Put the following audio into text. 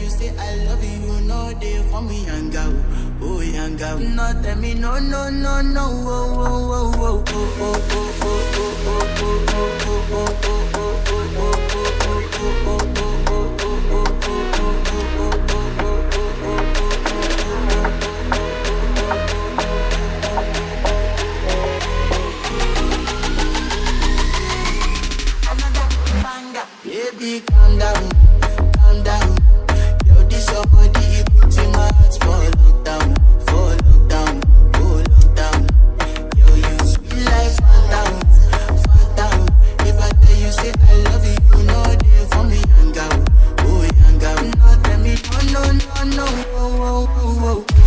you say I love you, no day for me, young girl. Oh, young girl. No, tell me no, no, no, no. Oh, oh, oh, oh, oh, oh, oh, oh, oh, oh, oh, oh, oh, oh. Baby, calm down, calm down. Yo, this your body, it puts in my heart for lockdown, for lockdown, oh lockdown. Yo, you sweet life, phantom, phantom. If I tell you say I love you, you know they for me, young girl, oh young girl. No, tell me no, no, no, no, oh, oh, oh, oh.